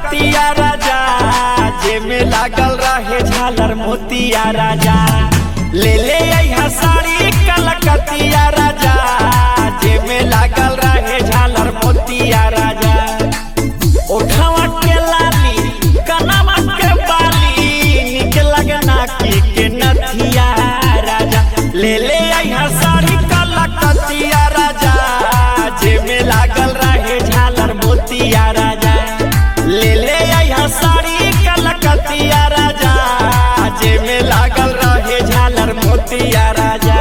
कलकतिया राजा जे में लागल रहे झालर मोतिया राजा ले ले अइहा साड़ी कलकतिया राजा जे में लागल रहे झालर मोतिया राजा ओठवा के लाली कनवा के बाली निक लगना की के नथिया राजा ले ले अइहा साड़ी कलकतिया राजा जे में लागल रहे झालर मोतिया राजा ले ले अइहा साड़ी कलकतिया राजा जे में लागल रहे झालर मोतिया राजा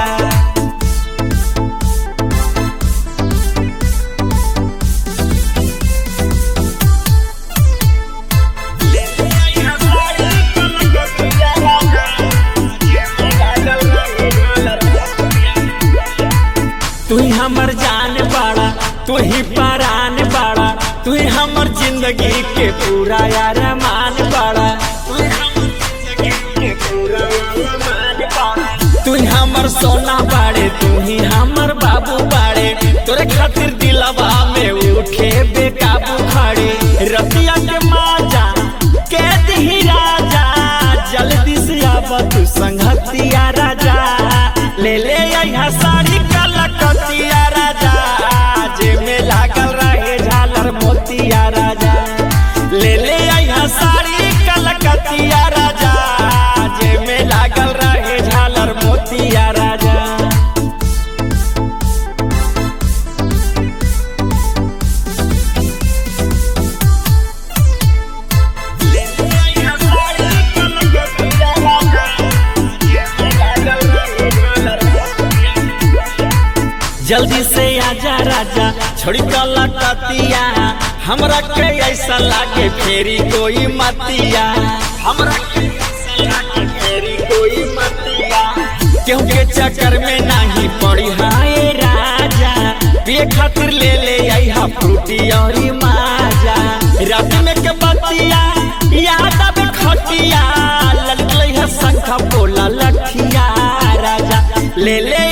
तू ही हमर जान बाड़ा तू ही परान बाड़ा तू ही हमर जिंदगी के पूरा यार मान बाड़ा तू ही हमर जिंदगी के पूरा अरमान बाड़ा। तू ही हमर सोना बाड़े तू ही हमर बाबू बाड़े तोरे खातिर दिलवा में उठे बेकाबू खड़े रतिया के माजा के दिही राजा जल्दी से आब तू संगतिया राजा ले ले अइहा साड़ी कलकतिया राजा जे में लागल रहे झालर मोतिया राजा ले ले अइहा साड़ी कलकतिया राजा जे में लागल रहे झालर मोतिया राजा जल्दी से आजा राजा छोड़ी कलकतिया हमरा के ऐसा लागे फेरी कोई मतिया हमरा के ऐसा लागे फेरी कोई मतिया क्यों के चक्कर में नहीं पड़ी हाय राजा पिए खातिर ले ले आइहा फ्रूटी और माजा रात में के बतिया याद अब खटिया ललकलैहा शंखा बोला लठिया राजा ले ले